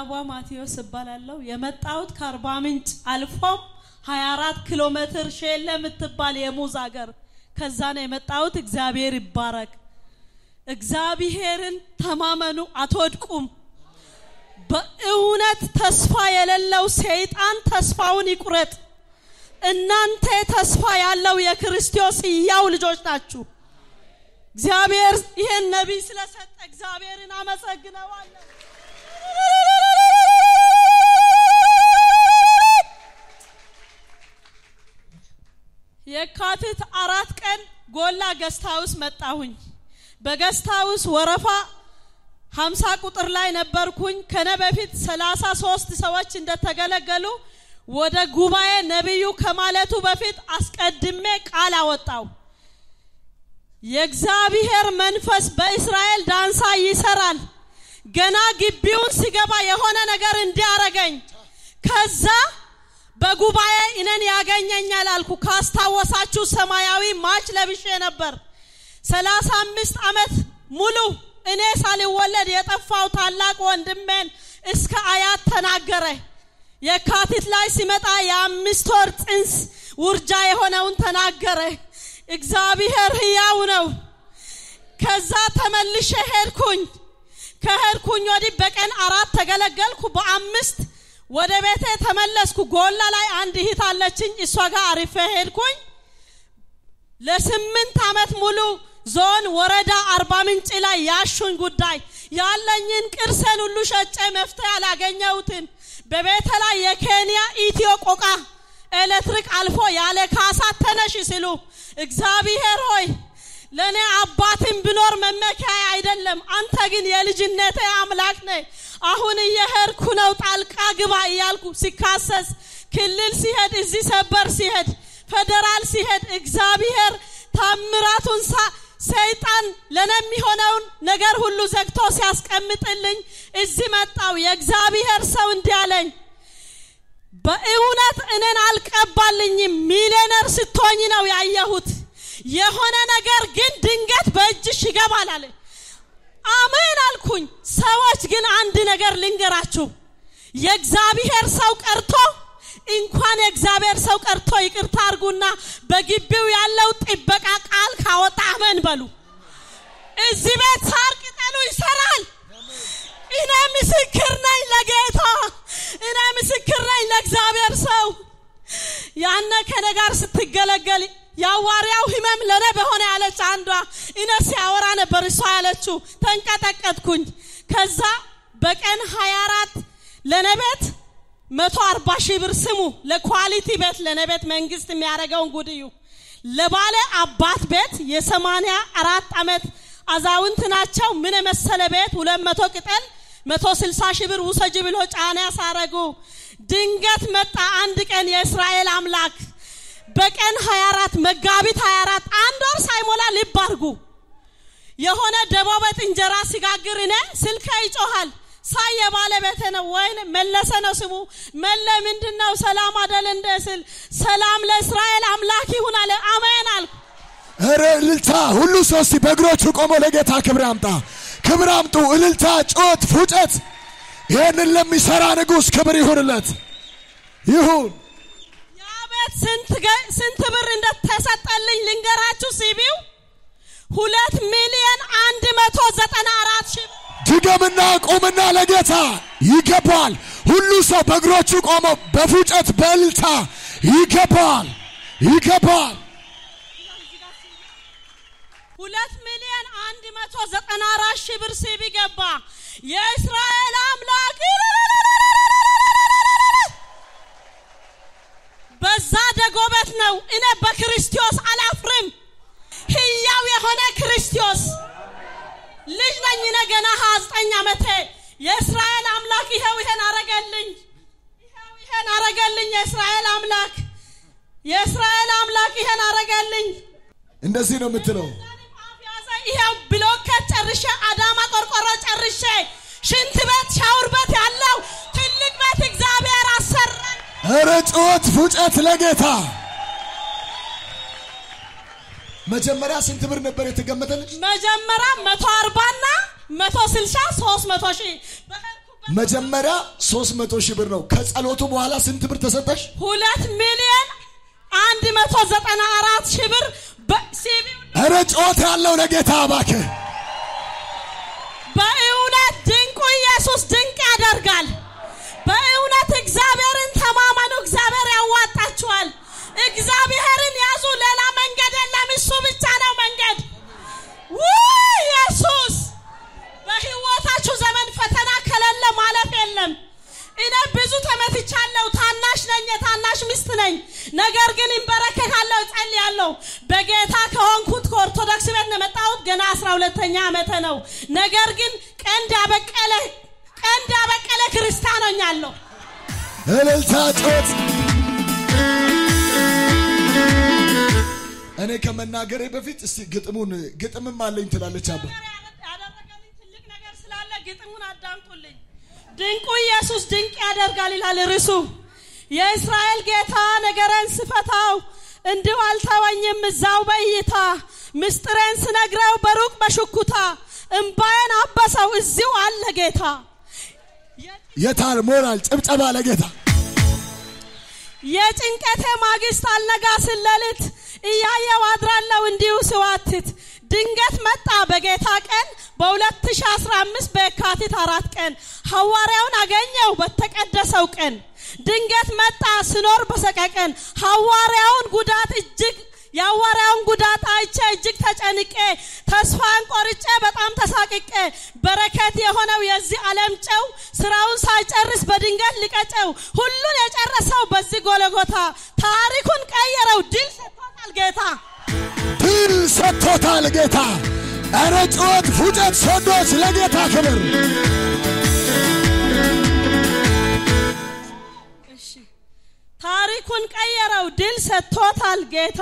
ሀዋ ማቴዎስ እባላለሁ። የመጣሁት ከአርባ ምንጭ አልፎም 24 ኪሎ ሜትር ሼለ የምትባል የሙዝ ሀገር ከዛ ነው የመጣሁት። እግዚአብሔር ይባረክ። እግዚአብሔርን ተማመኑ፣ አትወድቁም። በእውነት ተስፋ የሌለው ሰይጣን ተስፋውን ይቁረጥ። እናንተ ተስፋ ያለው የክርስቶስ ሕያው ልጆች ናችሁ። እግዚአብሔር ይህን ነቢይ ስለሰጠ እግዚአብሔርን አመሰግነዋለሁ። የካቲት አራት ቀን ጎላ ገስት ሀውስ መጣሁኝ። በገስት ሀውስ ወረፋ ሀምሳ ቁጥር ላይ ነበርኩኝ። ከነ በፊት ሰላሳ ሶስት ሰዎች እንደተገለገሉ ወደ ጉባኤ ነቢዩ ከማለቱ በፊት አስቀድሜ ቃል አወጣው። የእግዚአብሔር መንፈስ በእስራኤል ዳንሳ ይሰራል። ገና ግቢውን ሲገባ የሆነ ነገር እንዲያረገኝ ከዛ በጉባኤ እኔን ያገኘኛል አልኩ። ካስታወሳችሁ ሰማያዊ ማች ለብሼ ነበር። ሰላሳ አምስት ዓመት ሙሉ እኔ ሳልወለድ የጠፋው ታላቅ ወንድሜን እስከ አያት ተናገረ። የካቲት ላይ ሲመጣ የአምስት ወር ጽንስ ውርጃ የሆነውን ተናገረ። እግዚአብሔር ሕያው ነው። ከዛ ተመልሼ ሄድኩኝ። ከሄድኩኝ ወዲህ በቀን አራት ተገለገልኩ። በአምስት ወደ ቤቴ ተመለስኩ። ጎላ ላይ አንድ እህት አለችኝ። እሷ ጋር አሪፌ ሄድኩኝ። ለስምንት ዓመት ሙሉ ዞን፣ ወረዳ፣ አርባ ምንጭ ላይ ያሹኝ ጉዳይ ያለኝን ቅርሴን ሁሉ ሸጬ መፍትሄ ያላገኘሁትን በቤተ ላይ የኬንያ ኢትዮ ቆቃ ኤሌክትሪክ አልፎ ያለ ካሳ ተነሽ ሲሉ እግዚአብሔር ሆይ ለእኔ አባትን ብኖር መመኪያ አይደለም፣ አንተ ግን የልጅነቴ አምላክ ነህ። አሁን እየሄድኩ ነው፣ ጣልቃ ግባ እያልኩ ሲካሰስ ክልል ሲሄድ እዚህ ሰበር ሲሄድ ፌዴራል ሲሄድ እግዚአብሔር ታምራቱን ሰይጣን ለኔ የሚሆነውን ነገር ሁሉ ዘግቶ ሲያስቀምጥልኝ እዚህ መጣው። የእግዚአብሔር ሰው እንዲህ አለኝ፣ በእውነት እኔን አልቀባልኝም። ሚሊዮነር ስትሆኝ ነው ያየሁት። የሆነ ነገር ግን ድንገት በእጅሽ ይገባል አለ። አሜን አልኩኝ። ሰዎች ግን አንድ ነገር ልንገራችሁ፣ የእግዚአብሔር ሰው ቀርቶ እንኳን የእግዚአብሔር ሰው ቀርቶ ይቅርታ አርጉና በግቢው ያለው ጥበቃ ቃል ካወጣ አመን በሉ። እዚህ ቤት ሳር ቅጠሉ ይሰራል። እኔ ምስክር ነኝ ለጌታ፣ እኔ ምስክር ነኝ ለእግዚአብሔር ሰው። ያነ ከኔ ጋር ስትገለገል የአዋርያው ህመም ለኔ በሆነ ያለች አንዷ እኔ ሲያወራ ነበር እሷ ያለችው። ተንቀጠቀጥኩኝ። ከዛ በቀን ሀያ አራት ለኔ ቤት መቶ አርባ ሺህ ብር ስሙ። ለኳሊቲ ቤት ለኔ ቤት መንግስት የሚያደርገውን ጉድዩ ለባለ አባት ቤት የሰማንያ አራት ዓመት አዛውንት ናቸው። ምን የመሰለ ቤት ሁለት መቶ ቅጠል መቶ ስልሳ ሺህ ብር ውሰጅ ብሎ ጫና ያሳረጉ። ድንገት መጣ አንድ ቀን የእስራኤል አምላክ በቀን 24 መጋቢት 24 አንድ ወር ሳይሞላ ልብ አርጉ የሆነ ደቦ ቤት እንጀራ ሲጋግር እኔ ስልከ ይጮሃል ሳይ የባለቤቴ ነው ወይ መለሰ ነው ስሙ መለ ምንድን ነው ሰላም አደል እንደ ስል ሰላም ለእስራኤል አምላክ ይሁን አለ አሜን አልኩ እረ እልልታ! ሁሉ ሰው እስቲ በእግሮቹ ቆሞ ለጌታ ክብር ያምጣ። ክብር አምጡ። እልልታ፣ ጮት፣ ፉጨት። ይህንን ለሚሰራ ንጉሥ ክብር ይሁንለት ይሁን። ያ ቤት ስንት ብር እንደተሰጠልኝ ልንገራችሁ ሲቢው ሁለት ሚሊዮን አንድ መቶ ዘጠና አራት ሺህ ድገምና ቁምና ለጌታ ይገባል። ሁሉ ሰው በእግሮቹ ቆሞ በፉጨት በእልልታ ይገባል፣ ይገባል። ሁለት ሚሊዮን አንድ መቶ ዘጠና አራት ሺህ ብር ሲቢ ገባ። የእስራኤል አምላክ በዛ ደጎበት ነው። እኔ በክርስቶስ አላፍርም። ህያው የሆነ ክርስቶስ ልጅ ነኝ። እኔ ገና ሀያ ዘጠኝ ዓመቴ የእስራኤል አምላክ ይኸው ይሄን አረገልኝ፣ ይኸው ይሄን አረገልኝ። የእስራኤል አምላክ የእስራኤል አምላክ ይሄን አረገልኝ። እንደዚህ ነው የምትለው። ይኸው ብሎኬት ጨርሼ አዳማ ቆርቆሮ ጨርሼ ሽንት ቤት ሻውር ቤት ያለው ትልቅ ቤት እግዚአብሔር አሰራኝ። እረ ጩኸት ፉጨት ለጌታ መጀመሪያ ስንት ብር ነበር የተገመተልሽ? መጀመሪያ መቶ አርባና መቶ ስልሳ ሶስት መቶ ሺህ በሄድኩበት መጀመሪያ ሶስት መቶ ሺህ ብር ነው። ከጸሎቱ በኋላ ስንት ብር ተሰጠሽ? ሁለት ሚሊዮን አንድ መቶ ዘጠና አራት ሺህ ብር በሲቢው እረ ጮት ያለው ለጌታ እባክህ በእውነት ድንቁ ኢየሱስ ድንቅ ያደርጋል። በእውነት እግዚአብሔርን ተማመኑ። እግዚአብሔር ያዋጣችኋል። እግዚአብሔርን ያዙ። ሌላ መንገድ የለም። እሱ ብቻ ነው መንገድ። ውይ ኢየሱስ! በህይወታችሁ ዘመን ፈተና ከሌለ ማለፍ የለም። እኔ ብዙ ተመትቻለሁ። ታናሽ ነኝ፣ የታናሽ ሚስት ነኝ። ነገር ግን እንበረከካለሁ፣ ጸልያለሁ። በጌታ ከሆንኩት ከኦርቶዶክስ ቤት ነው የመጣሁት። ገና አስራ ሁለተኛ ዓመተ ነው። ነገር ግን ቀንድ ያበቀለ ቀንድ ያበቀለ ክርስቲያን ሆኛለሁ። እልልታ ጮት እኔ ከመናገሬ በፊት እስቲ ግጥሙን ግጥምም አለኝ ትላለች አባ ያደረገልኝ ትልቅ ነገር ስላለ ግጥሙን አዳምጡልኝ። ድንቁ ኢየሱስ ድንቅ ያደርጋል ይላል ርዕሱ። የእስራኤል ጌታ ነገረን ስፈታው እንዲሁ አልተወኝም እዛው በእይታ ምስጢሬን ስነግረው በሩቅ በሽኩታ እምባዬን አበሰው እዚሁ አለ ጌታ። የታል ሞራል ጭብጨባ ለጌታ የጭንቀቴ ማግስት አልነጋ ስለልት እያየው አድራለሁ እንዲሁ ስዋትት ድንገት መጣ በጌታ ቀን በ2015 በየካቲት አራት ቀን ሐዋርያውን አገኘው በተቀደሰው ቀን ድንገት መጣ ስኖር በሰቀቀን ሐዋርያውን ጉዳት እጅግ የሐዋርያውን ጉዳት አይቼ እጅግ ተጨንቄ ተስፋን ቆርጬ በጣም ተሳቅቄ በረከት የሆነው የዚህ ዓለም ጨው ስራውን ሳይጨርስ በድንገት ልቀጨው ሁሉን የጨረሰው በዚህ ጎለጎታ ታሪኩን ቀየረው ድል ሰጥቶታል ጌታ ድል ሰጥቶታል ጌታ። እረ ጩኸት፣ ፉጨት፣ ሰዶች ለጌታ ክብር እሺ ታሪኩን ቀየረው ድል ሰጥቶታል ጌታ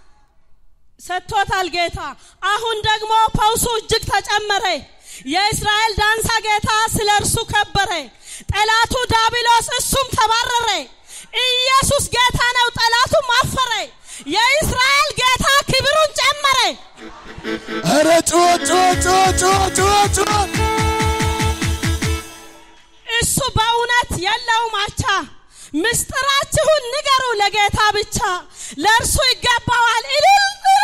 ሰጥቶታል ጌታ አሁን ደግሞ ፈውሱ እጅግ ተጨመረ የእስራኤል ዳንሳ ጌታ ስለ እርሱ ከበረ ጠላቱ ዳቢሎስ እሱም ተባረረ ኢየሱስ ጌታ ነው ጠላቱም አፈረ የእስራኤል ጌታ ክብሩን ጨመረ እረ ጩኸት፣ ጩኸት፣ ጩኸት፣ ጩኸት፣ ጩኸት፣ ጩኸት እሱ በእውነት የለውም አቻ ምስጢራችሁን ንገሩ ለጌታ ብቻ ለእርሱ ይገባዋል እልል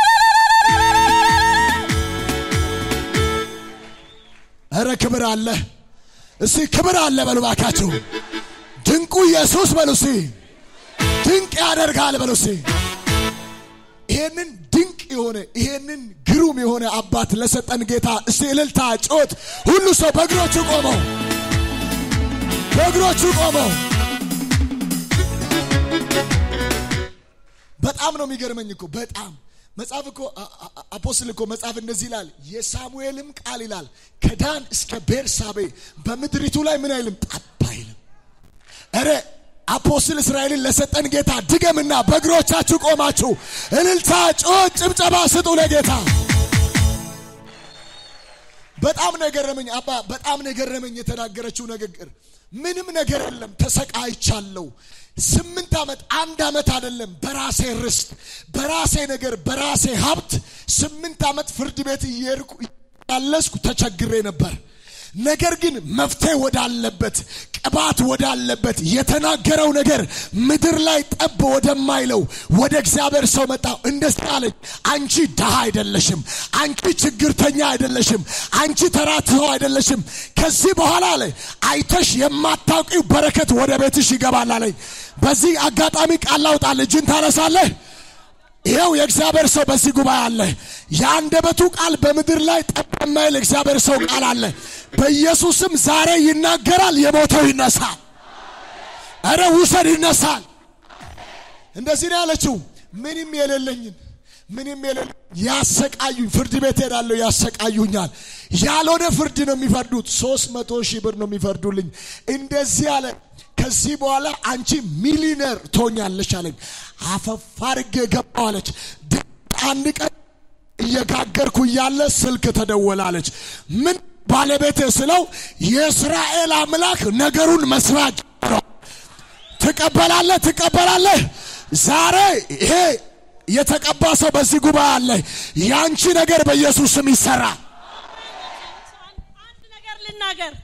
እረ ክብር አለ። እስቲ ክብር አለ በሉ ባካችሁ። ድንቁ ኢየሱስ በሉ እስቲ። ድንቅ ያደርጋል በሉ እስቲ። ይሄንን ድንቅ የሆነ ይሄንን ግሩም የሆነ አባት ለሰጠን ጌታ እስቲ እልልታ፣ ጮት ሁሉ ሰው በእግሮቹ ቆመው በእግሮቹ ቆመው። በጣም ነው የሚገርመኝ እኮ በጣም መጽሐፍ እኮ አ- አ- አፖስትል እኮ መጽሐፍ እንደዚህ ይላል። የሳሙኤልም ቃል ይላል ከዳን እስከ ቤርሳቤ በምድሪቱ ላይ ምን አይልም ጠብ አይልም። እረ አፖስትል እስራኤልን ለሰጠን ጌታ ድገምና በእግሮቻችሁ ቆማችሁ እልልታ፣ ጮት፣ ጭብጨባ ስጡ ለጌታ። በጣም ነው የገረመኝ አባ፣ በጣም ነው የገረመኝ የተናገረችው ንግግር። ምንም ነገር የለም ተሰቃይቻለሁ። ስምንት ዓመት አንድ ዓመት አይደለም በራሴ ርስት፣ በራሴ ነገር፣ በራሴ ሀብት ስምንት ዓመት ፍርድ ቤት እየሄድኩ እያለስኩ ተቸግሬ ነበር። ነገር ግን መፍትሄ ወዳለበት ቅባት ወዳለበት የተናገረው ነገር ምድር ላይ ጠብ ወደማይለው ወደ እግዚአብሔር ሰው መጣሁ። እንደዚህ አለኝ፣ አንቺ ድሃ አይደለሽም፣ አንቺ ችግርተኛ አይደለሽም፣ አንቺ ተራ ሰው አይደለሽም። ከዚህ በኋላ አለ አይተሽ የማታውቂው በረከት ወደ ቤትሽ ይገባል አለኝ። በዚህ አጋጣሚ ቃል ላውጣል፣ እጅን ታነሳለህ። ይኸው የእግዚአብሔር ሰው በዚህ ጉባኤ አለ። የአንደበቱ ቃል በምድር ላይ ጠብ የማይል እግዚአብሔር ሰው ቃል አለ። በኢየሱስም ዛሬ ይናገራል፣ የሞተው ይነሳል። እረ ውሰድ ይነሳል። እንደዚህ ነው ያለችው። ምንም የሌለኝን ምንም የሌለ ያሰቃዩኝ፣ ፍርድ ቤት ሄዳለሁ፣ ያሰቃዩኛል። ያልሆነ ፍርድ ነው የሚፈርዱት። ሶስት መቶ ሺህ ብር ነው የሚፈርዱልኝ። እንደዚህ አለ። ከዚህ በኋላ አንቺ ሚሊነር ትሆኛለሽ አለኝ። አፈፍ አድርጌ ገባሁ አለች። ድንቅ አንድ ቀን እየጋገርኩ እያለ ስልክ ተደወላለች። ምን ባለቤት ስለው የእስራኤል አምላክ ነገሩን መስራት ጀመረው። ትቀበላለህ ትቀበላለህ። ዛሬ ይሄ የተቀባ ሰው በዚህ ጉባኤ አለ። ያንቺ ነገር በኢየሱስ ስም ይሰራ። አንድ ነገር ልናገር።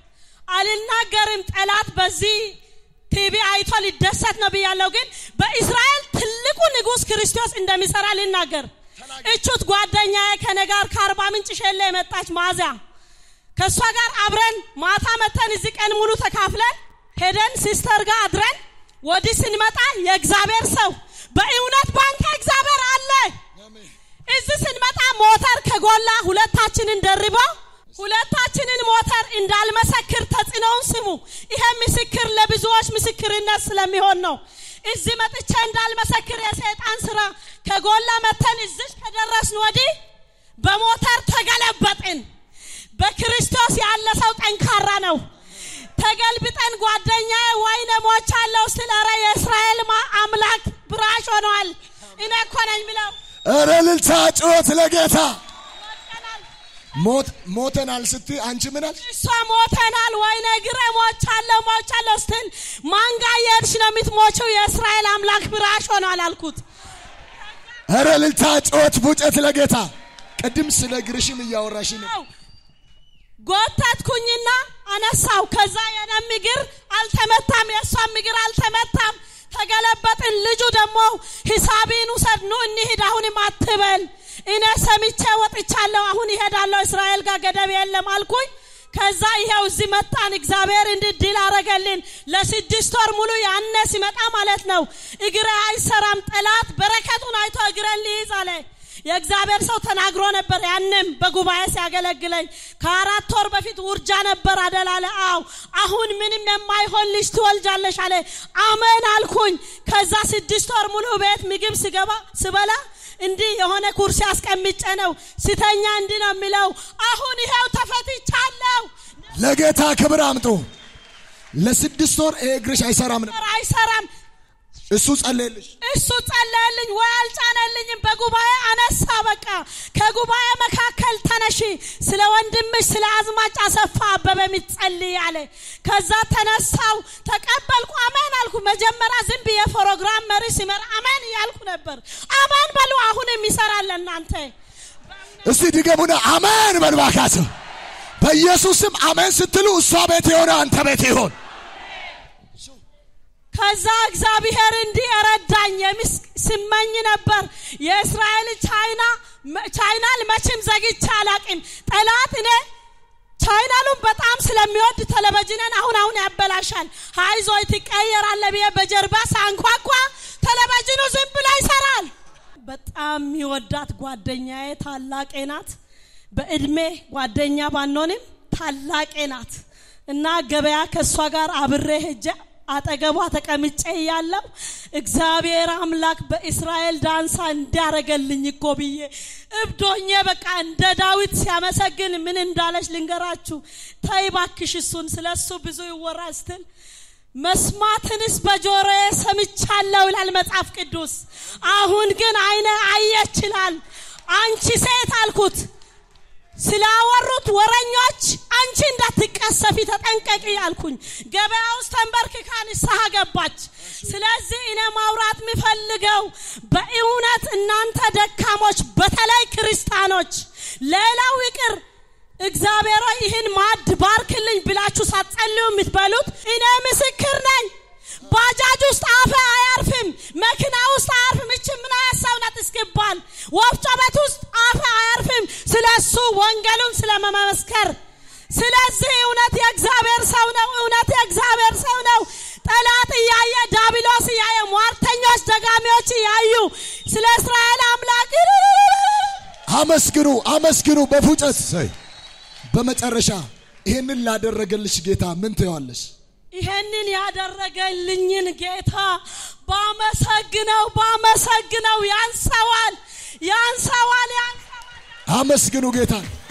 አልናገርም። ጠላት በዚህ ቲቪ አይቶ ሊደሰት ነው ብያለሁ። ግን በእስራኤል ትልቁ ንጉሥ ክርስቶስ እንደሚሰራ ልናገር። እቹት ጓደኛዬ ከኔ ጋር ከአርባ ምንጭ ሸሌ የመጣች ማዚያ ከእሷ ጋር አብረን ማታ መተን እዚህ ቀን ሙሉ ተካፍለን ሄደን ሲስተር ጋር አድረን ወዲህ ስንመጣ የእግዚአብሔር ሰው በእውነት ባንተ እግዚአብሔር አለ። እዚህ ስንመጣ ሞተር ከጎላ ሁለታችንን ደርቦ ሁለታችንን ሞተር እንዳልመሰክር ተጽዕኖውን ስሙ። ይሄ ምስክር ለብዙዎች ምስክርነት ስለሚሆን ነው። እዚህ መጥቼ እንዳልመሰክር የሰይጣን ስራ ከጎላ መተን እዚህ ከደረስን ወዲህ በሞተር ተገለበጥን። በክርስቶስ ያለ ሰው ጠንካራ ነው። ተገልብጠን ጓደኛዬ ወይኔ ሞቻለሁ ስል ኧረ የእስራኤል ማ- አምላክ ብራሽ ሆነዋል። እኔ እኮ ነኝ ብለው እረ እልልታ ጩኸት ለጌታ ወድቀናል። ሞት ሞተናል ስትይ አንቺ ምን አልሽ? እሷ ሞተናል፣ ወይኔ ግሬ ሞቻለሁ ሞቻለሁ ስትል ማን ጋር እየሄድሽ ነው የምትሞችው? የእስራኤል አምላክ ብራሽ ሆኗል አልኩት። እረ እልልታ ጩኸት ፉጨት ለጌታ ቅድም ስለ እግርሽም እያወራሽ ነው። አው ጎተትኩኝና አነሳው። ከዛ የኔም እግር አልተመታም፣ የእሷም እግር አልተመታም። ተገለበጥን። ልጁ ደግሞ ሂሳቢን ውሰድ ኑ እንሂድ፣ አሁንም አትበል፣ እኔ ሰምቼ ወጥቻለሁ፣ አሁን ይሄዳለሁ፣ እስራኤል ጋር ገደብ የለም አልኩኝ። ከዛ ይሄው እዚህ መጣን። እግዚአብሔር እንዲህ ድል አረገልን። ለስድስት ወር ሙሉ ያነ ሲመጣ ማለት ነው እግሬ አይሰራም፣ ጠላት በረከቱን አይቶ እግሬን ሊይዝ አለ። የእግዚአብሔር ሰው ተናግሮ ነበር። ያንም በጉባኤ ሲያገለግለኝ ከአራት ወር በፊት ውርጃ ነበር አደላለ። አው አሁን ምንም የማይሆን ልጅ ትወልጃለሽ አለ። አሜን አልኩኝ። ከዛ ስድስት ወር ሙሉ ቤት ምግብ ስገባ ስበላ እንዲህ የሆነ ኩርሲ አስቀምጬ ነው ስተኛ እንዲህ ነው የሚለው። አሁን ይኸው ተፈትቻለሁ። ለጌታ ክብር አምጡ። ለስድስት ወር ይሄ እግርሽ አይሰራም ነበር። ነገር አይሰራም። እሱ ጸለየልሽ። እሱ ጸለየልኝ ወይ አልጫነልኝም። በጉባኤ አነሳ። በቃ ከጉባኤ መካከል ተነሺ፣ ስለ ወንድምሽ ስለ አዝማች አሰፋ አበበ የሚጸልይ አለ። ከዛ ተነሳው፣ ተቀበልኩ። አሜን አልኩ። መጀመሪያ ዝም ብዬ ፕሮግራም መሪ ሲመራ አሜን እያልኩ ነበር። አሜን በሉ። አሁንም ይሰራል እናንተ እስቲ ድገሙና አሜን በልባካቸው በኢየሱስም አሜን ስትሉ እሷ ቤት የሆነ አንተ ቤት ይሆን። ከዛ እግዚአብሔር እንዲህ ረዳኝ። የሚስ ስመኝ ነበር የእስራኤል ቻይና ቻይናል መቼም ዘግቼ አላቅም። ጠላት እኔ ቻይናሉን በጣም ስለሚወድ ቴሌቪዥንን አሁን አሁን ያበላሻል። ሀይዞይ ትቀየራለ ብዬ በጀርባ ሳንኳኳ ቴሌቪዥኑ ዝም ብሎ ይሰራል። በጣም የሚወዳት ጓደኛዬ ታላቄ ናት። በእድሜ ጓደኛ ባንሆንም ታላቄ ናት እና ገበያ ከእሷ ጋር አብሬ ሄጄ አጠገቧ ተቀምጬ እያለሁ እግዚአብሔር አምላክ በእስራኤል ዳንሳ እንዲያረገልኝ እኮ ብዬ እብዶኜ በቃ እንደ ዳዊት ሲያመሰግን ምን እንዳለች ልንገራችሁ። ተይ እባክሽ እሱን ስለ እሱ ብዙ ይወራ ስትል መስማትንስ በጆሮዬ ሰምቻለሁ ይላል መጽሐፍ ቅዱስ። አሁን ግን አይነ አየች ይላል። አንቺ ሴት አልኩት ስላወሩት ወረኞች አንቺ እንዳትቀሰፊ ተጠንቀቂ አልኩኝ። ገበያ ውስጥ ተንበርክካ ንስሐ ገባች። ስለዚህ እኔ ማውራት የምፈልገው በእውነት እናንተ ደካሞች፣ በተለይ ክርስቲያኖች፣ ሌላው ይቅር እግዚአብሔር ሆይ ይህን ማዕድ ባርክልኝ ብላችሁ ሳትጸልዩ የምትበሉት እኔ ምስክር ነኝ። ባጃጅ ውስጥ አፈ አያርፍም፣ መኪና ውስጥ አያርፍም። እች ምን ሀሳብ ናት እስኪባል ወፍጮ ቤት ውስጥ አፈ አያርፍም። ስለ እሱ ወንጌሉን ስለመመስከር ስለዚህ እውነት የእግዚአብሔር ሰው ነው። እውነት የእግዚአብሔር ሰው ነው። ጠላት እያየ ዳቢሎስ እያየ ሟርተኞች ደጋሚዎች እያዩ ስለ እስራኤል አምላክ አመስግኑ፣ አመስግኑ በፉጨት ሰይ በመጨረሻ ይህንን ላደረገልሽ ጌታ ምን ትየዋለሽ? ይሄንን ያደረገልኝን ጌታ ባመሰግነው ባመሰግነው ያንሰዋል ያንሰዋል ያንሰዋል። አመስግኑ ጌታ